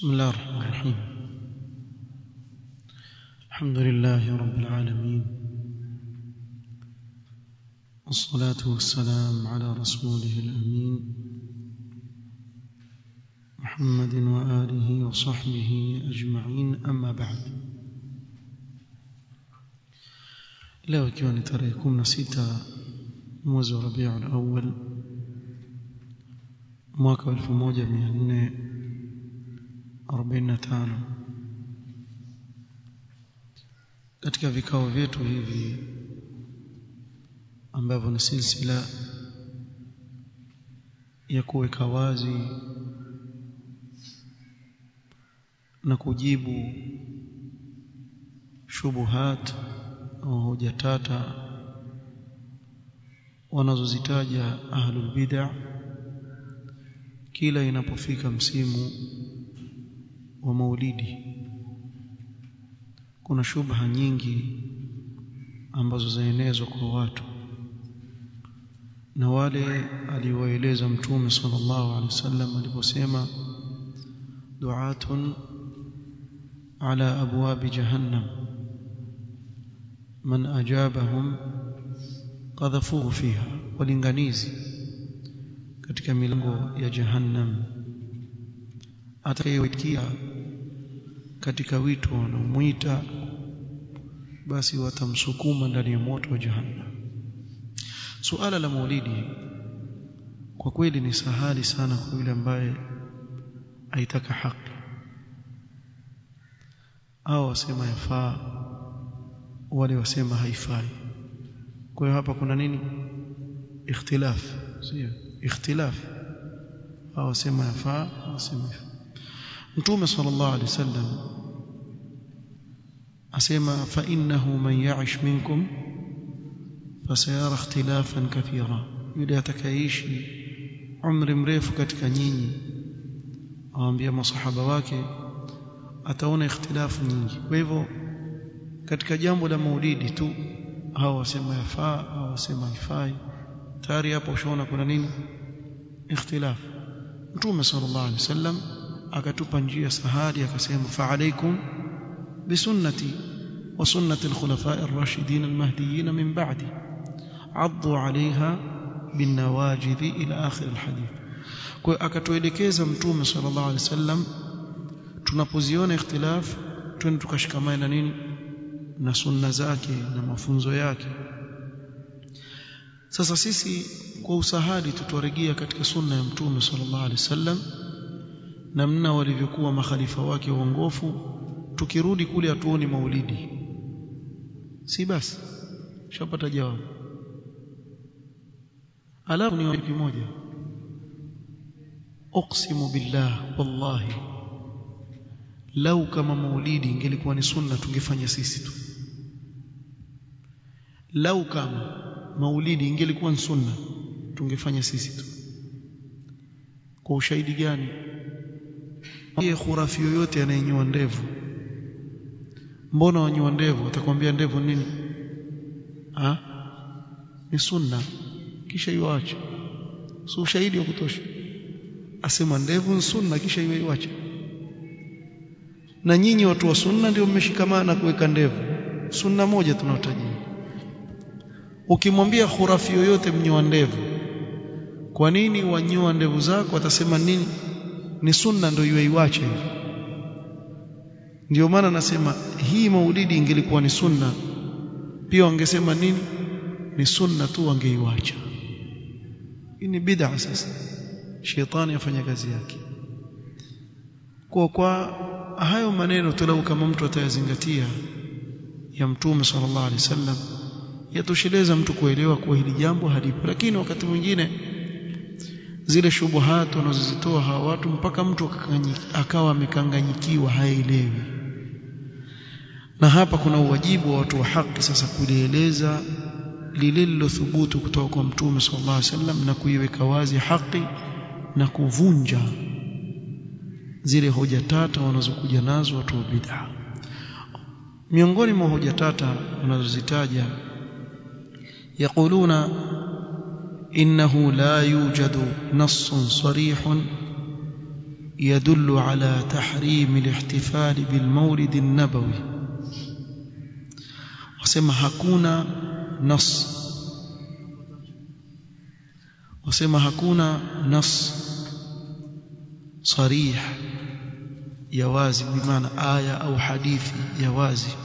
بسم الله الرحمن الرحيم الحمد لله رب العالمين والصلاة والسلام على رسوله الأمين محمد وآله وصحبه أجمعين أما بعد leo ikiwa ni tarehe 16 mwezi wa Rabiul Awwal mwaka 1445 katika vikao vyetu hivi ambavyo ni silsila ya kuweka wazi na kujibu shubuhat au hoja tata wanazozitaja ahlul bid'ah kila inapofika msimu wa maulidi kuna shubha nyingi ambazo zaenezwa kwa watu na wale aliwaeleza mtume sallallahu alaihi wasallam aliposema du'atun ala abwab jahannam man ajabahum qadhafuhu fiha walinganizi katika milango ya jahannam atakayeitikia katika wito wanaomwita basi watamsukuma ndani ya moto wa jahannam suala la maulidi kwa kweli ni sahali sana kwa yule ambaye aitaka haki au wasema yafaa wale wasema haifai kwa hiyo hapa kuna nini ikhtilaf sio ikhtilaf au wasema yafaa wasema mtume sallallahu alaihi wasallam asema fa innahu man ya'ish minkum fasayara ikhtilafan kathira yule atakayeishi umri mrefu katika nyinyi awaambia masahaba wake ataona ikhtilafu nyingi kwa hivyo katika jambo la maulidi tu hao wasema yafaa hao wasema haifai tayari hapo ushaona kuna nini ikhtilaf mtume sallallahu alaihi wasallam akatupa njia sahali akasema fa alaikum bisunnati wa sunnati alkhulafa'i ar-rashidin al-mahdiyyin min ba'di addu 'alayha binawajidh ila akhir alhadith kwa akatuelekeza mtume sallallahu alaihi wasallam tunapoziona ikhtilaf twende tukashikamana na nini na sunna zake na mafunzo yake sasa sisi kwa usahadi tutoregea katika sunna ya mtume sallallahu alaihi wasallam namna walivyokuwa makhalifa wake waongofu tukirudi kule hatuoni maulidi si basi shapata jawabu alafu ni kitu kimoja uqsimu billah wallahi lau kama maulidi ingelikuwa ni sunna tungefanya sisi tu lau kama maulidi ingelikuwa ni sunna tungefanya sisi tu kwa ushahidi gani yeye khurafi yoyote anayenyoa ndevu mbona wanyoa ndevu atakwambia ndevu nini ha? ni sunna kisha iwache si ushahidi wa kutosha asema ndevu ni sunna kisha iwache na nyinyi watu wa sunna ndio mmeshikamana kuweka ndevu sunna moja tunaotajia ukimwambia khurafi yoyote mnyoa ndevu kwa nini wanyoa ndevu zako atasema nini ni sunna ndio iwe iwache ndio maana nasema hii maulidi ingelikuwa ni sunna pia wangesema nini ni sunna tu wangeiwacha hii ni bid'a sasa shetani afanya kazi yake kwa kwa hayo maneno tulau kama mtu atayazingatia ya mtume sallallahu alaihi wasallam yatosheleza mtu kuelewa kuwa hili jambo halipo lakini wakati mwingine zile shubuhat wanazozitoa hawa watu mpaka mtu akawa amekanganyikiwa haelewi na hapa kuna uwajibu wa watu wa haki sasa kulieleza lile lilothubutu kutoka kwa mtume sallallahu alaihi wasallam na kuiweka wazi haki na kuvunja zile hoja tata wanazokuja nazo watu wa bid'a miongoni mwa hoja tata wanazozitaja yaquluna innahu la yujadu nassun sarihun يدل على تحريم الاحتفال بالمولد النبوي wasema hakuna nas wasema hakuna nas sarih ya wazi bimaana aya au hadithi ya wazi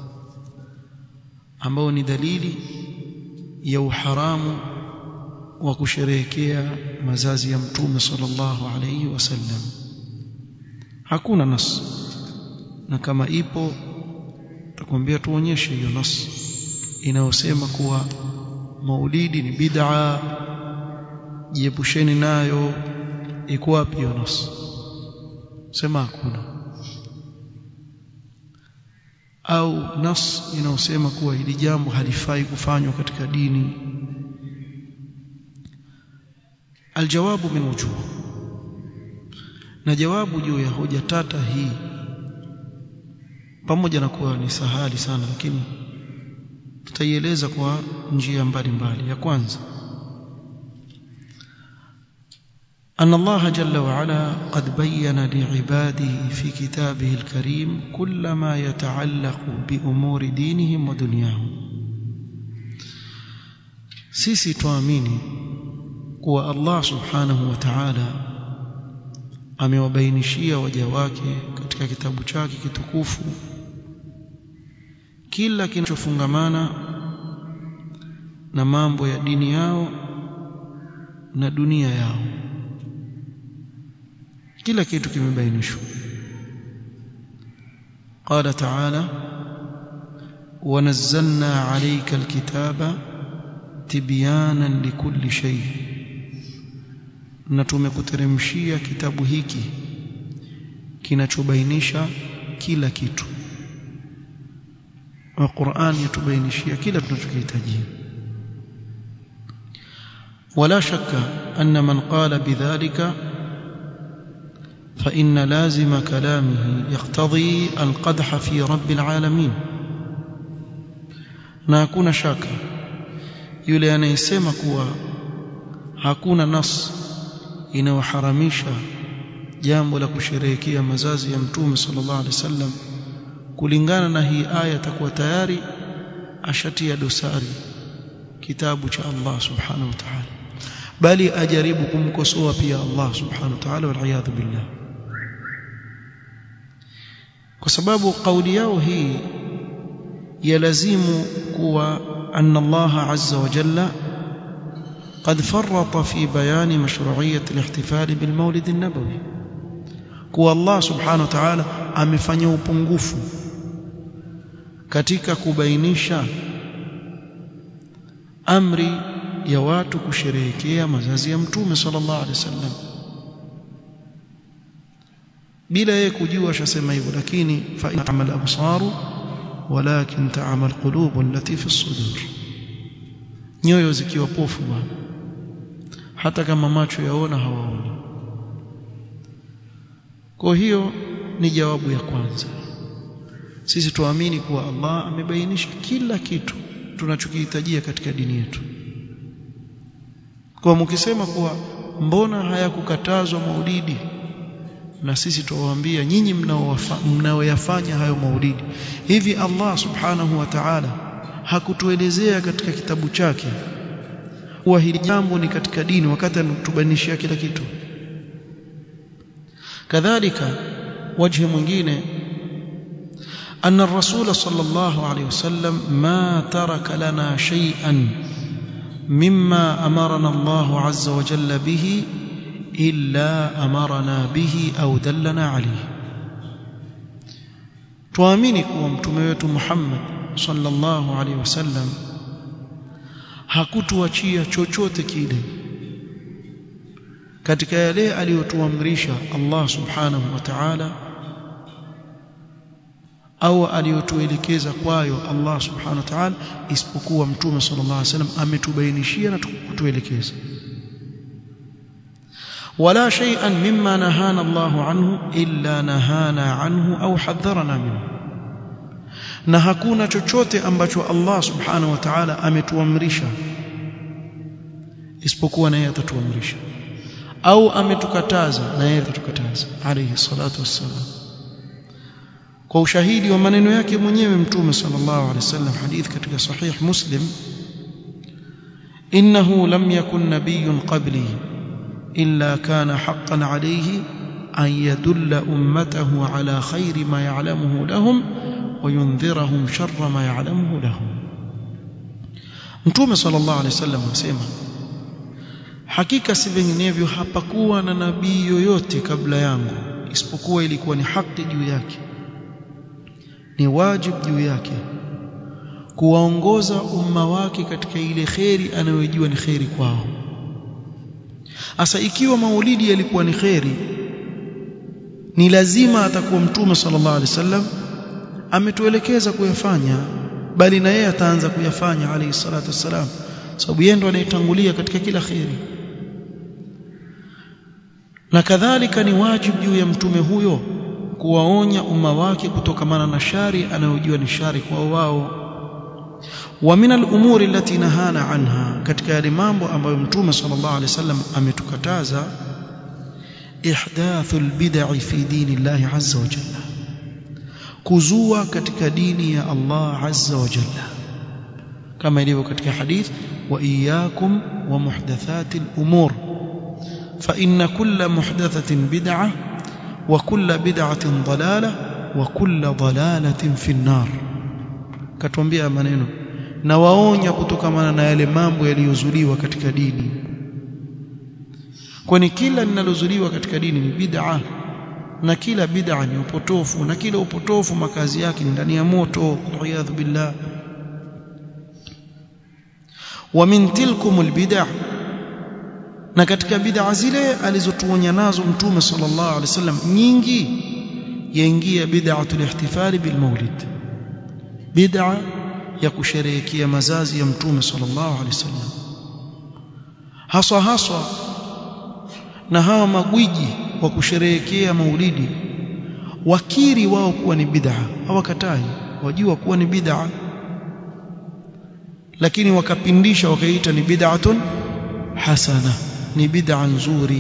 ambao ni dalili ya uharamu wa kusherehekea mazazi ya mtume sallallahu alayhi wasallam hakuna nas na kama ipo takwambia tuonyeshe hiyo nas inayosema kuwa maulidi ni bid'a jiepusheni nayo iko wapi hiyo nas sema hakuna au nas inayosema kuwa hili jambo halifai kufanywa katika dini aljawabu min wujuh na jawabu juu ya hoja tata hii pamoja na kuwa ni sahali sana lakini tutaieleza kwa njia mbalimbali ya kwanza أن الله جل وعلا قد بين لعباده في كتابه الكريم كل ما يتعلق بأمور دينهم ودنياهم sisi tuamini kuwa Allah subhanahu wa ta'ala amewabainishia waja wake katika kitabu chake kitukufu kila kinachofungamana na mambo ya dini yao na dunia yao kila kitu kimebainishwa قال تعالى ونزلنا عليك الكتاب تبيانا لكل شيء na tumekuteremshia kitabu hiki kinachobainisha kila kitu na Qur'an yatubainishia kila tunachokihitaji ولا شك أن من قال بذلك فإن لازم كلامه يقتضي القدح في رب العالمين na hakuna shaka yule anayesema kuwa hakuna nas inayoharamisha jambo la kusherehekea mazazi ya mtume sallallahu alaihi wasallam kulingana na hii aya takuwa tayari ashatia dosari kitabu cha Allah subhanahu wa ta'ala bali ajaribu kumkosoa pia Allah subhanahu wa ta'ala wal iyad billah kwa sababu kauli yao hii yalazimu kuwa anna Allah azza wa jalla قد فرط في بيان مشروعية الاحتفال بالمولد النبوي kuwa Allah subhanahu wa ta'ala amefanya upungufu katika kubainisha amri ya watu kusherehekea mazazi ya mtume sallallahu alaihi wasallam bila yeye kujua ashasema hivyo lakini fa in'amal absaru walakin ta'amal qulubu allati fi as-sudur nyoyo zikiwa pofu bwana hata kama macho yaona hawaoni kwa hiyo ni jawabu ya kwanza sisi tuamini kuwa Allah amebainisha kila kitu tunachokihitajia katika dini yetu kwa mkisema kuwa mbona hayakukatazwa maulidi na sisi tuwaambia nyinyi mnaoyafanya hayo maulidi hivi Allah subhanahu wa ta'ala hakutuelezea katika kitabu chake kuwa hili jambo ni katika dini wakati anatubainishia kila kitu kadhalika wajhi mwingine أن الرسول صلى الله عليه وسلم ما ترك لنا شيئا مما أمرنا الله عز وجل به إلا أمرنا به أو دلنا عليه tuamini kuwa mtume wetu Muhammad sallallahu alaihi wasallam hakutuachia chochote kile katika yale aliyotuamrisha Allah subhanahu wa ta'ala au aliyotuelekeza kwayo Allah subhanahu wa ta'ala isipokuwa mtume sallallahu alaihi wasallam ametubainishia na kutuelekeza ولا شيئا مما نهانا الله عنه إلا نهانا عنه أو حذرنا منه na hakuna chochote ambacho Allah subhanahu wa ta'ala ametuamrisha isipokuwa naye atatuamrisha au ametukataza na yeye atukataza alayhi salatu wassalam kwa ushahidi wa maneno yake mwenyewe mtume sallallahu alaihi wasallam hadith katika sahih muslim innahu lam yakun nabiyyun qabli illa kana haqqan alayhi an yadulla ummatahu ala khairi ma ya'lamuhu lahum wa yundhirahum sharra ma ya'lamuhu lahum mtume sallallahu alaihi wasallam anasema hakika si vinginevyo hapakuwa na nabii yoyote kabla yangu isipokuwa ilikuwa ni haki juu yake ni wajibu juu yake kuwaongoza umma wake katika ile kheri anayojua ni kheri kwao asa ikiwa maulidi yalikuwa ni kheri ni lazima atakuwa mtume sallallahu alaihi wasallam ametuelekeza kuyafanya bali na yeye ataanza kuyafanya alayhi salatu wassalam sababu yeye ndo anayetangulia katika kila kheri na kadhalika ni wajibu juu ya mtume huyo kuwaonya umma wake kutokamana na shari anayojua ni shari kwa wao wa min al-umuri allati nahana anha katika yale mambo ambayo mtume sallallahu alaihi wasallam ametukataza ihdathu al-bid'i fi dinillahi azza wa jalla kuzua katika dini ya Allah azza wa jalla kama ilivyo katika hadith wa iyyakum wa muhdathati al-umur fa inna kulla muhdathatin bid'ah wa kulla bid'atin dalalah wa kulla dalalatin fi an-nar katuambia maneno na waonya kutokamana na yale mambo yaliyozuliwa katika dini kwani kila linalozuliwa katika dini ni bid'a na kila bid'a ni upotofu na kila upotofu makazi yake ni ndani ya moto iyadhu billah wa min tilkum albid'a na katika bid'a zile alizotuonya nazo mtume sallallahu alaihi wasallam nyingi yaingia bid'atul ihtifali bil maulid bid'a ya kusherehekea mazazi ya mtume sallallahu alaihi wasallam haswa haswa na hawa magwiji wa kusherehekea maulidi wakiri wao kuwa ni bid'a hawakatai wajua kuwa ni bid'a lakini wakapindisha wakaita ni bid'atun hasana ni bid'a nzuri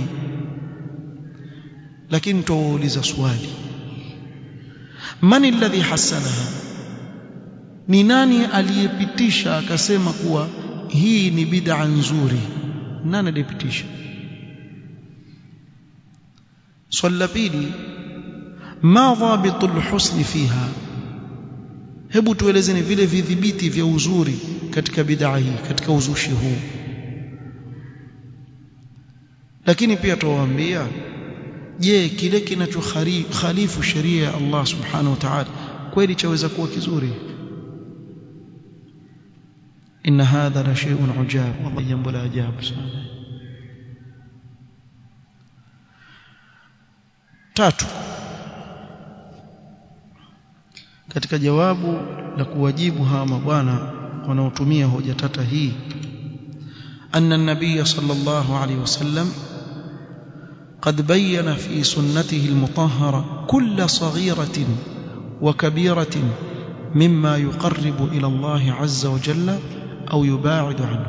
lakini tuwauliza swali man alladhi hasanaha ni nani aliyepitisha akasema kuwa hii ni bid'a nzuri nani aliyepitisha swali la pili ma dhabitul husni fiha hebu tuelezeni vile vidhibiti vya uzuri katika bid'a hii katika uzushi huu lakini pia tuwaambia je kile kinachokhalifu sheria ya Allah subhanahu wa ta'ala kweli chaweza kuwa kizuri inna hadha la shay'un ujab wallahi jambo la ajabu sana tatu katika jawabu la kuwajibu hawa mabwana wanaotumia hoja tata hii anna an-nabiy sallallahu alayhi wasallam قد بين في سنته المطهرة كل صغيرة وكبيرة مما يقرب إلى الله عز وجل أو يباعد عنه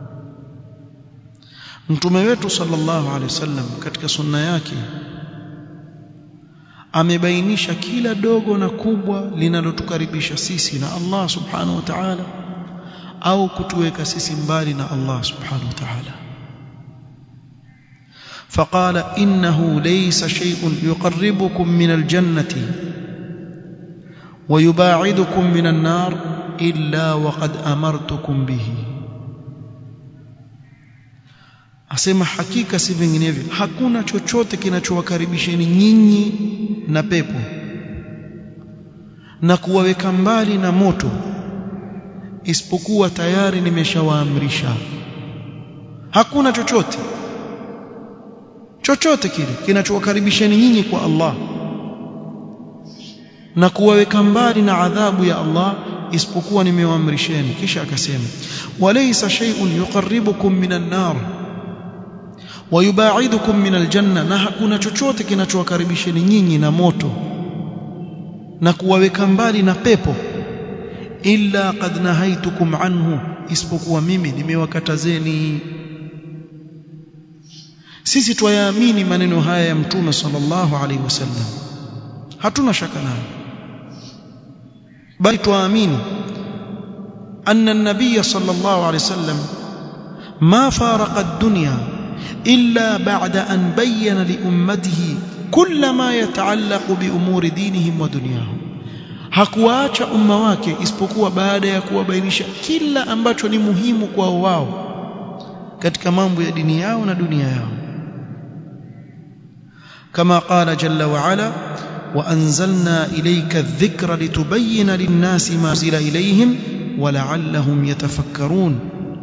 mtume wetu sallallahu alaihi wasallam katika sunna yake amebainisha kila dogo na kubwa linalotukaribisha sisi na Allah subhanahu wa ta'ala au kutuweka sisi mbali na Allah subhanahu wa ta'ala فقال إنه ليس شيء يقربكم من الجنة ويباعدكم من النار إلا وقد أمرتكم به asema hakika si vinginevyo hakuna chochote kinachowakaribisheni nyinyi na pepo na kuwaweka mbali na moto isipokuwa tayari nimeshawaamrisha hakuna chochote chochote kile kinachowakaribisheni nyinyi kwa Allah na kuwaweka mbali na adhabu ya Allah isipokuwa nimewaamrisheni kisha akasema walaysa shay'un yuqarribukum minan nar wayubaidukum minal janna na hakuna chochote kinachowakaribisheni nyinyi na moto na kuwaweka mbali na pepo illa qad nahaitukum anhu isipokuwa mimi nimewakatazeni sisi twayaamini maneno haya ya mtume sallallahu alaihi wasallam hatuna shaka nayo bali twaamini anna an-nabiy sallallahu alaihi wasallam ma faraqa ad-dunya illa ba'da an bayyana li ummatihi kull ma yata'allaqu bi umuri dinihim wa dunyahum hakuacha umma wake isipokuwa baada ya kuwabainisha kila ambacho ni muhimu kwao wao katika mambo ya dini yao na dunia yao كما قال جل وعلا وأنزلنا إليك الذكر لتبين للناس ما أنزل إليهم ولعلهم يتفكرون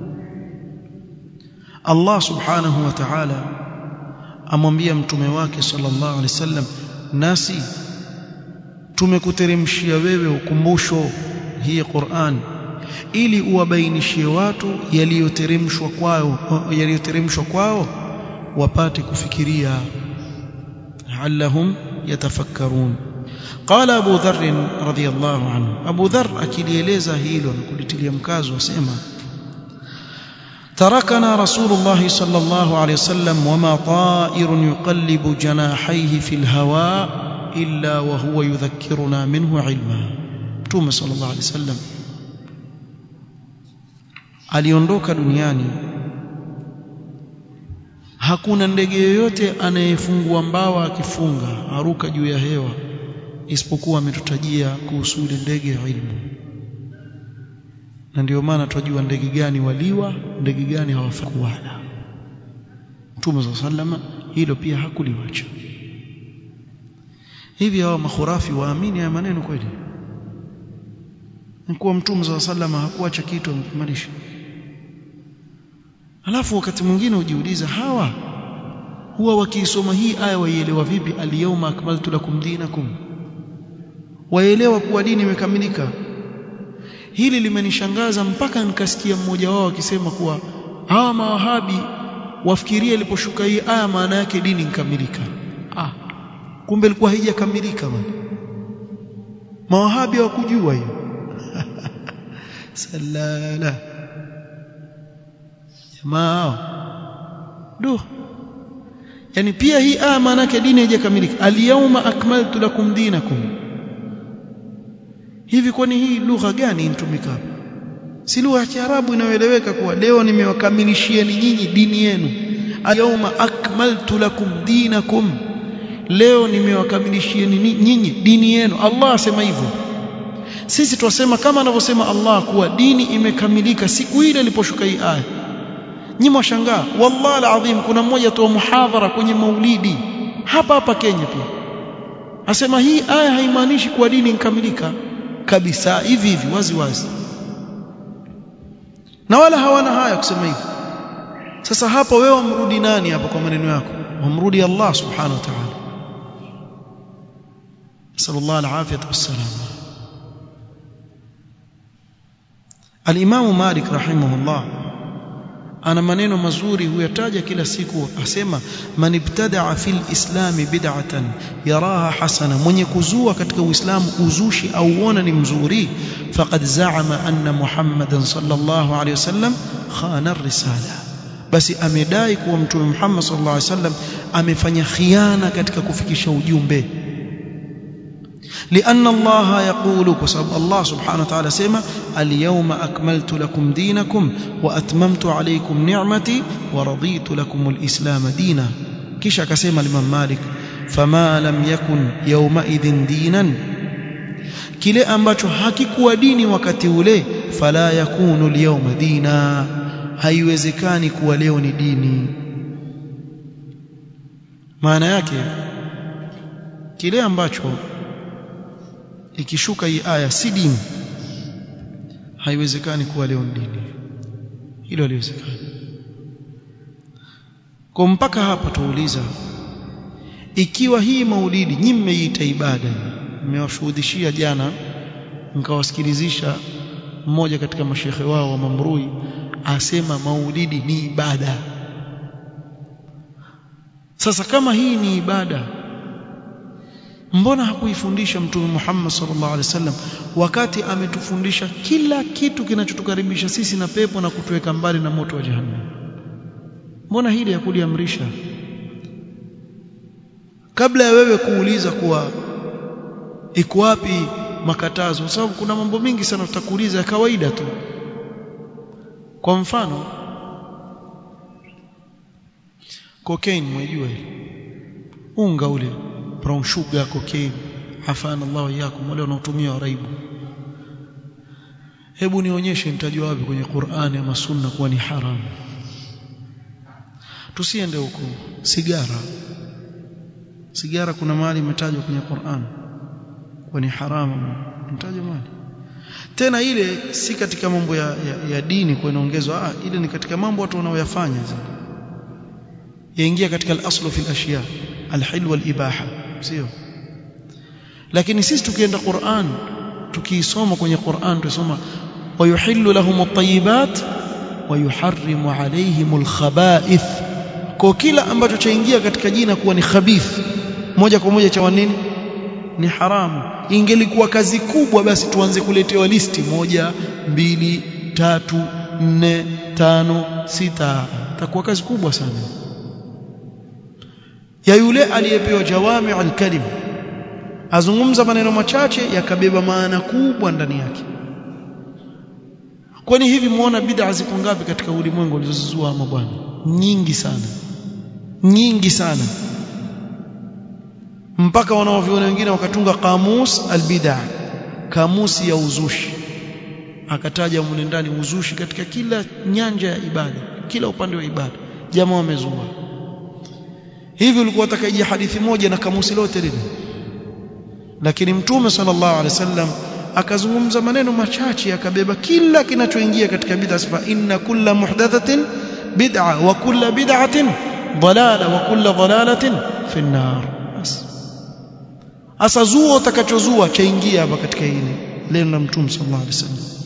الله سبحانه وتعالى amwambia mtume wake sallallahu alaihi wasallam nasi tumekuteremshia wewe ukumbusho hii Qur'an ili uwabainishie watu yaliyoteremshwa kwao yaliyoteremshwa kwao wapate kufikiria لعلهم يتفكرون قال أبو ذر رضي الله عنه أبو ذر akilieleza hilo na kulitilia mkazo asema تركنا رسول الله صلى الله عليه وسلم وما طائر يقلب جناحيه في الهواء إلا وهو يذكرنا منه علما توم صلى الله عليه وسلم aliondoka duniani hakuna ndege yoyote anayefungua mbawa akifunga aruka juu ya hewa isipokuwa ametutajia kuhusu ile ndege ya ilmu na ndio maana tunajua ndege gani waliwa ndege gani hawafai kuwala Mtume صلى sallama hilo pia hakuliwacha hivi hawa makhurafi waamini haya maneno kweli ni kuwa Mtume صلى sallama hakuacha kitu amekimalisha alafu wakati mwingine ujiuliza hawa huwa wakiisoma hii aya waielewa vipi al-yawma akmaltu lakum dinakum waelewa kuwa dini imekamilika hili limenishangaza mpaka nikasikia mmoja wao akisema kuwa hawa mawahabi wafikiria iliposhuka hii aya maana yake dini inkamilika ah kumbe ilikuwa haijakamilika bwana mawahabi hawakujua hiyo salala jamaa do yani pia hii aya maana yake dini haijakamilika al-yawma akmaltu lakum dinakum hivi kwani hii lugha gani inatumika si lugha ya Kiarabu inayoeleweka kuwa leo nimewakamilishieni nyinyi dini yenu al-yawma akmaltu lakum dinakum leo nimewakamilishieni nyinyi dini yenu Allah asema hivyo sisi twasema kama anavyosema Allah kuwa dini imekamilika siku ile iliposhuka hii aya nyinyi mwashangaa wallahi alazim kuna mmoja toa muhadhara kwenye maulidi hapa hapa Kenya pia asema hii aya haimaanishi kuwa dini inkamilika kabisa hivi hivi wazi wazi na wala hawana haya kusema hivi sasa hapo wewe umrudi nani hapa kwa maneno yako umrudi Allah subhanahu wa ta'ala sallallahu alafiyata wassalam al-Imam Malik rahimahullah ana maneno mazuri huyataja kila siku asema man ibtadaa fil islami bid'atan yaraha hasana mwenye kuzua katika uislamu uzushi au uona ni mzuri faqad zaama anna muhammadan sallallahu alayhi wasallam khana risala basi amedai kuwa mtume Muhammad sallallahu alayhi wasallam amefanya khiana katika kufikisha ujumbe لأن الله يقول كسب الله سبحانه وتعالى سيما اليوم أكملت لكم دينكم وأتممت عليكم نعمتي ورضيت لكم الإسلام دينا كيش كسيما الإمام مالك فما لم يكن يومئذ دينا kile ambacho hakikuwa dini wakati ule fala yakunu alyawma dina haiwezekani kuwa leo ni dini maana yake kile ambacho ikishuka hii aya si dini haiwezekani kuwa leo dini hilo haliwezekani kwa mpaka hapa tuuliza ikiwa hii maulidi nyinyi mmeiita ibada mmewashuhudishia jana mkawasikilizisha mmoja katika mashehe wao wa Mamrui asema maulidi ni ibada sasa kama hii ni ibada mbona hakuifundisha mtume Muhammad sallallahu alaihi wasallam wakati ametufundisha kila kitu kinachotukaribisha sisi na pepo na kutuweka mbali na moto wa jahannam mbona hili hakuliamrisha kabla ya wewe kuuliza kuwa iko wapi makatazo kwa sababu kuna mambo mengi sana tutakuuliza ya kawaida tu kwa mfano cocaine mwejua ile unga ule brown sugar cocaine hafana Allah iyakum wale wanaotumia waraibu hebu nionyeshe mtajua wapi kwenye Qur'ani ama Sunna kuwa ni haramu tusiende huko sigara sigara kuna mahali imetajwa kwenye Qur'an kuwa ni haramu mtajwa mahali tena ile si katika mambo ya, ya, ya dini kwa inaongezwa ah ile ni katika mambo watu wanaoyafanya yaingia katika al-aslu fi al-ashya al-hilw wal-ibaha sio lakini sisi tukienda Qur'an tukiisoma kwenye Qur'an tusoma wayuhillu lahum at-tayyibat wayuharrimu alayhim al-khaba'ith kwa kila ambacho chaingia katika jina kuwa ni khabith moja kwa moja cha nini ni haramu ingelikuwa kazi kubwa basi tuanze kuletewa listi moja mbili tatu nne tano sita takuwa kazi kubwa sana ya yule aliyepewa jawami al-kalim azungumza maneno machache yakabeba maana kubwa ndani yake kwani hivi muona bid'a ziko ngapi katika ulimwengu ulizozua ama bwana nyingi sana nyingi sana mpaka wanaoviona wengine wakatunga kamus albid'a kamusi ya uzushi akataja mule ndani uzushi katika kila nyanja ya ibada kila upande wa ibada jamaa wamezua hivi ulikuwa utakaje hadithi moja na kamusi lote lile lakini mtume sallallahu alaihi wasallam akazungumza maneno machache akabeba kila kinachoingia katika bid'a sifa inna kulla muhdathatin bid'a wa kulla bid'atin dalala wa kulla dalalatin fi an-nar asa zuo utakachozua chaingia hapa katika hili leo na mtume sallallahu alaihi wasallam